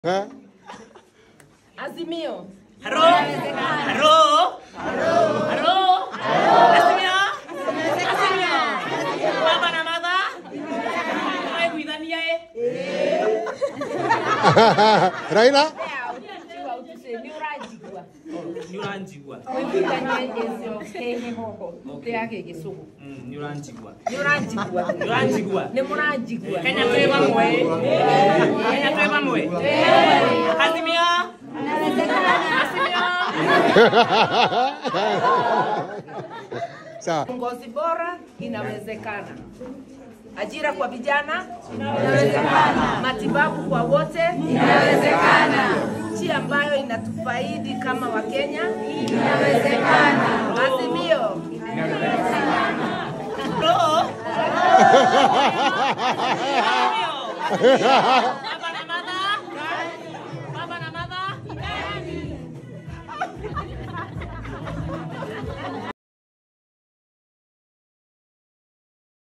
Ha? Azimio. Halo? Halo? Halo? Azimio? Azimio? Baba na mama? Tunaiguithania ĩ? Raila? Tiwa utuse ni urajigua. Nĩ ũranjigua. Wĩiguithanie ĩcio kĩhĩhoho kĩa gĩgĩcũgũ. Mm, Nĩ ũranjigua. Nĩ ũranjigua. Nĩ ũranjigua. Nĩ mũranjigua. Kenya twĩ bamwe ĩ? Kenya twĩ bamwe? Azimio? Azimio? Sawa. Uongozi bora inawezekana. Ajira kwa vijana inawezekana. Matibabu kwa wote inawezekana. Nchi ambayo inatufaidi kama Wakenya inawezekana. Azimio. Halo? Azimio?